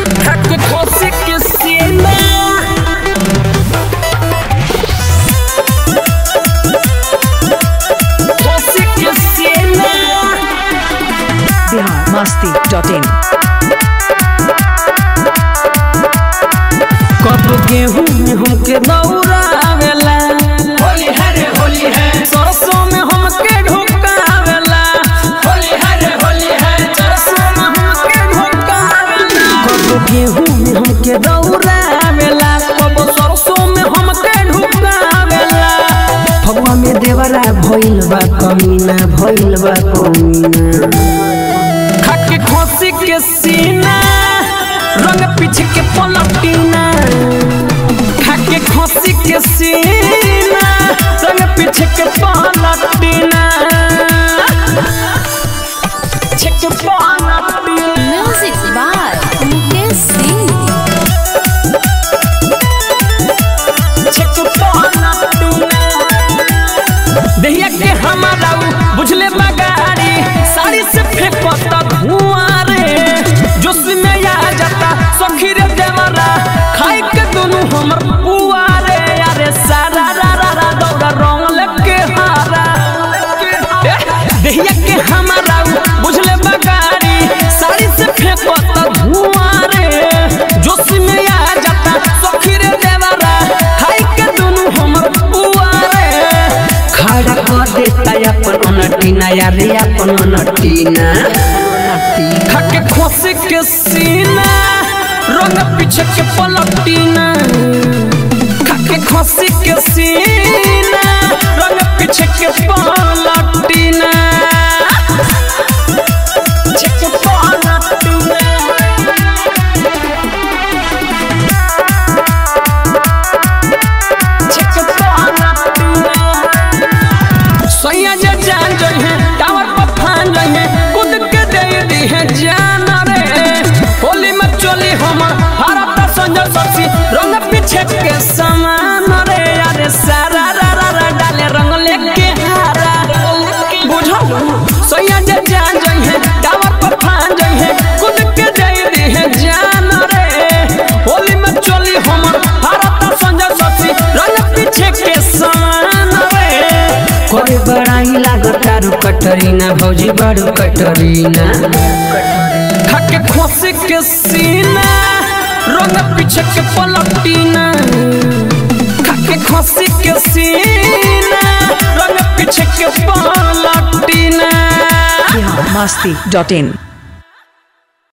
खाके खोसी के सीना खोसी के सीना बिहार मस्ती डॉट इन कब गेहूं में हमके दौड़ावेला होली है रे होली है सरसों में हमके ढुकावेला होली है रे होली है सरसों में हमके ढुकावेला कब गेहूं में हमके दौड़ावेला कब सरसों में हमके ढुकावेला फगवा में देवरा भइल बा कमीना भइल बा कमीना खाके खोसी के सीना रंग पीछे के पलटीना खाके खोसी के सीना रंग पीछे के पलटीना छके पलटीना Music by Mukesh Singh. छके पलटीना दहिया के हमारा उ बुझले बगाड़ी साड़ी से फेंकता धुआं रे जोश में आ जाता सखी रे देवरा खाई के दोनों हमर पुआ रे अरे सारा रा रा रा दौड़ा रंग लेके हारा ए, दहिया के हमारा उ बुझले बगाड़ी साड़ी से फेंकता धुआं रे जोश में आ जाता सखी रे देवरा खाई के दोनों हमर पुआ रे खड़ा कर देता अपन अनटीना यारे अपन अनटीना खाके खोसे के सीना रंग पीछे के पलटीना खाके खोसे के सीना रंग पीछे के पलटीना छके पलटीना छके पलटीना सैया जे जान जई है टावर पर फान जई है कूद के दे दी है जान रे होली में चली हम भारत संजय ससी रंग पीछे के समान रे अरे सारा रा रा रा डाले रंग लेके हारा बुझल सैया जे जान जई है टावर पर फान जई है कूद के दे दी है जान रे होली में चली हम भारत संजय ससी रंग पीछे के समान रे करे बड़ाई लागत तारू कटरीना भौजी बड़ू कटरीना खाके खोसे के सीना रंग पीछे के पलटीना खाके खोसे के सीना रंग पीछे के पलटीना बिहार मस्ती डॉट इन